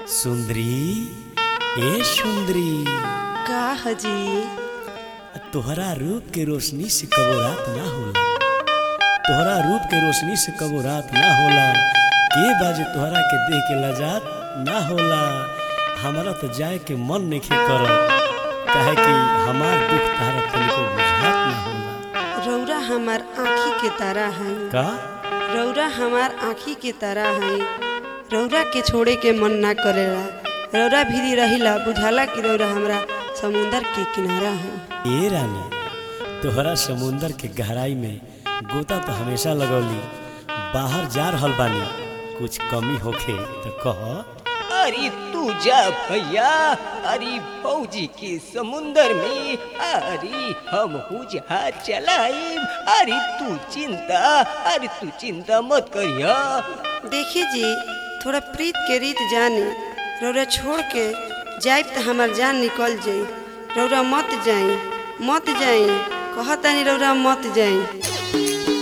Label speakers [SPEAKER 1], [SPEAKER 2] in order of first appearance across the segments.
[SPEAKER 1] सुंदरी ए सुंदरी
[SPEAKER 2] का हजी
[SPEAKER 1] तोहरा रूप के रोशनी से कबो रात ना होला तोहरा रूप के रोशनी से कबो रात ना होला के बाजे तोहरा के देख के लजात ना होला हमारा तो जाए के मन नहीं करत काहे कि हमार दुख तारा तनिको बुझात ना होला
[SPEAKER 2] रौरा हमार आँखी के तारा है
[SPEAKER 1] का
[SPEAKER 2] रौरा हमार आँखी के तारा है रौरा के छोड़े के मन ना करेला रौरा भीरी रहिला बुझाला कि रौरा हमरा समुंदर के किनारा है
[SPEAKER 1] ए रानी तोहरा समुंदर के गहराई में गोता तो हमेशा लगौली बाहर जा रहल बानी कुछ कमी होखे तो कह
[SPEAKER 3] अरे तू जा भैया अरे फौजी के समुंदर में अरे हम जहाज चलाई अरे तू चिंता अरे तू चिंता मत करिया
[SPEAKER 2] देखी जी थोड़ा प्रीत के रीत जानी रौरा छोड़ के जाइब तो हमार जान निकल जाई रौरा मत जाई मत जाई कहतानी रौरा मत जाई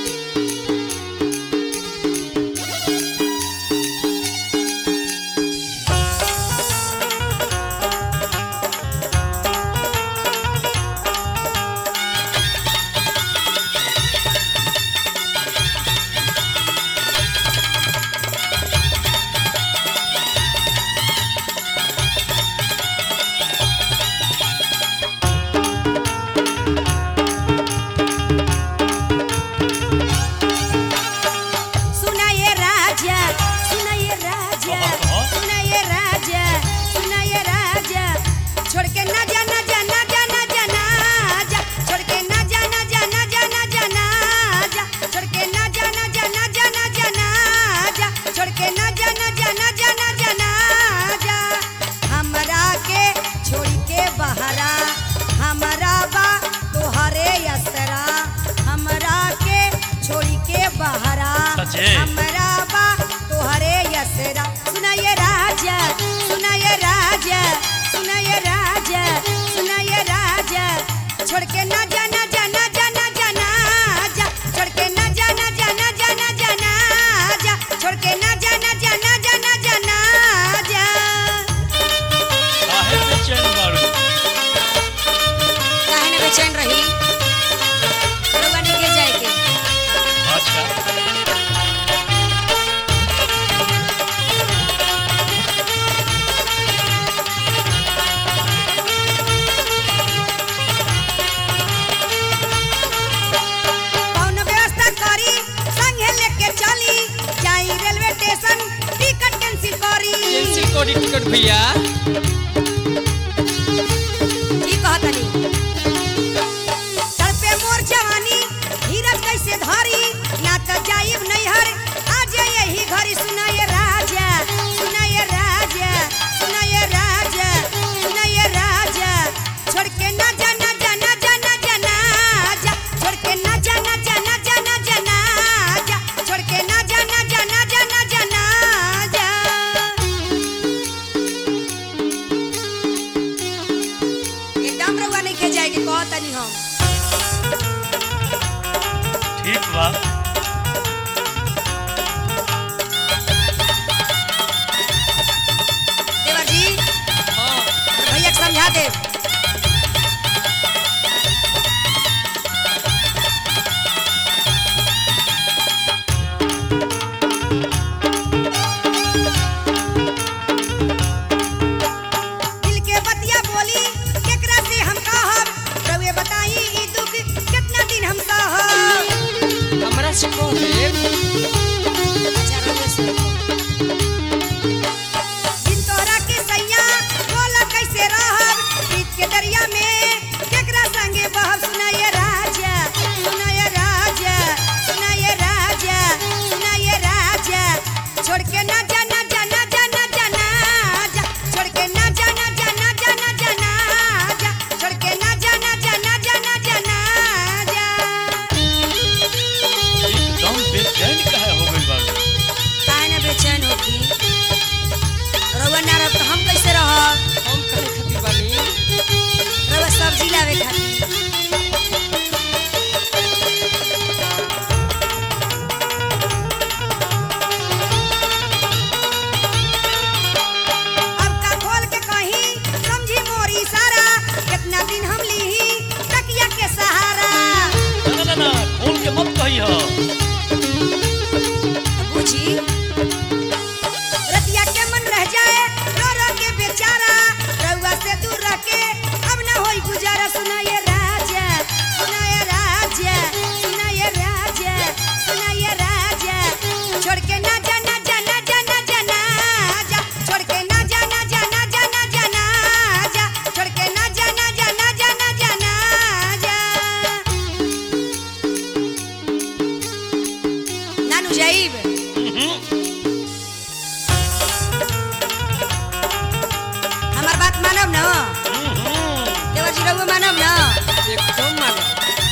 [SPEAKER 4] सुनाये राजा सुनाये राजा सुनाये राजा सुनाये राजा छोड़ के ना जाना जाना जाना जाना जा छोड़ के ना जाना जाना जाना जाना जा छोड़ के ना जाना जाना जाना जाना जा छोड़ के ना जाना जाना जाना जाना जा हमरा के छोड़ के बहरा हमरा बा तोहरे असरा हमरा के छोड़ के बहरा
[SPEAKER 1] सचे?
[SPEAKER 4] हमरा बा तोहरे यसरा सुनाये राजा सुनाये राजा सुनाये राजा सुनाये राजा छोड़ के ना जाना जाना जाना जाना जा छोड़ के ना जाना जाना जाना जाना जा छोड़ के ना जाना जाना जाना जाना जा
[SPEAKER 1] काहे बेचैन बारू
[SPEAKER 4] काहे ना बेचैन रही रोवानी के जाए के
[SPEAKER 1] अच्छा
[SPEAKER 4] कौन व्यवस्था करी संगे लेके चली जाई रेलवे स्टेशन टिकट कैंसिल करी
[SPEAKER 3] कैंसिल करी टिकट भैया
[SPEAKER 4] की कहतनी सर पे मोर जवानी धीरज कैसे धरी ना त जाइब नैहर आज यही घरी सुनाए राजा सुनाए राजा सुनाए राजा सुनाए राजा छोड़ के ना जाना जाना जाना जाना जा छोड़ के ना जाना जाना जाना जाना जा छोड़ के ना जाना जाना जाना जाना जा एकदम रउआ नहीं खे जाएगी कहतनी हम
[SPEAKER 1] ठीक बा
[SPEAKER 4] देवर जी भैया के समझा दे दिल के बतिया बोली केकरा से हम कहब रउए बताई ई दुख कितना दिन हम सहब
[SPEAKER 3] हमरा से कौन है
[SPEAKER 4] अच्छा रउए से दिन तोहरा के सैया बोला कैसे रहब प्रीत के दरिया में केकरा संगे बहब सुनाए राजा सुनाए राजा सुनाए राजा सुनाए राजा छोड़ के ना जाना जाना जाना जाना जा छोड़ के ना जाना जाना जाना जाना जा छोड़ के ना जाना जाना जाना जाना जा
[SPEAKER 1] एकदम बेचैन काहे हो गइल बारू
[SPEAKER 4] काहे ना बेचैन होखी रउआ ना रहब तो हम कैसे रहब
[SPEAKER 3] हम कहे खातिर बानी
[SPEAKER 4] रउआ सब्जी लावे खातिर जी रहुआ मानब ना
[SPEAKER 3] एकदम मानो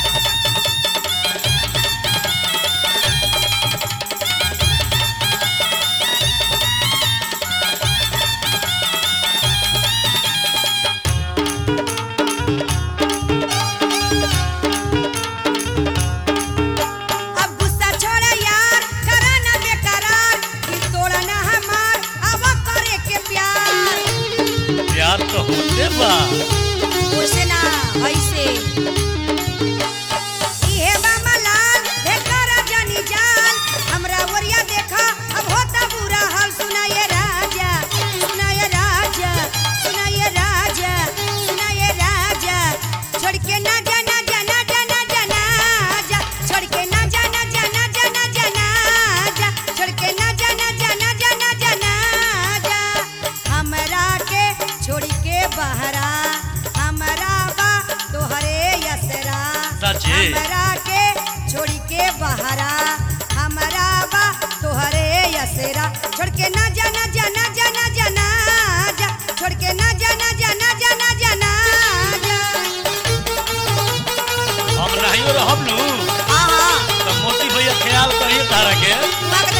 [SPEAKER 4] अब गुस्सा छोड़ा यार करा ना बेकरार दिल तोड़ा ना हमार अब करे के प्यार
[SPEAKER 5] प्यार तो होते बा
[SPEAKER 4] ओसे ना ऐसे इहे बा मलाल देखा जानी जान हमरा वरिया देखा अब होता बुरा हाल सुनाए राजा सुनाए राजा सुनाए राजा सुनाए राजा छोड़ के ना जाना जाना जाना जाना जा छोड़ के ना जाना जाना जाना जाना जा छोड़ के ना जाना जाना जाना जाना जा हमरा के छोड़ के बहरा हमरा बा तोहरे यसरा
[SPEAKER 5] सच्ची?
[SPEAKER 4] हमरा के छोड़ के बहरा हमरा बा तोहरे यसरा छोड़ के ना जाना जाना जाना जाना जा छोड़ के ना जाना जाना जाना जाना जा
[SPEAKER 5] हम नहीं रहब नु
[SPEAKER 4] आहा
[SPEAKER 5] तो मोती भैया ख्याल करिए तारा के
[SPEAKER 4] वक्त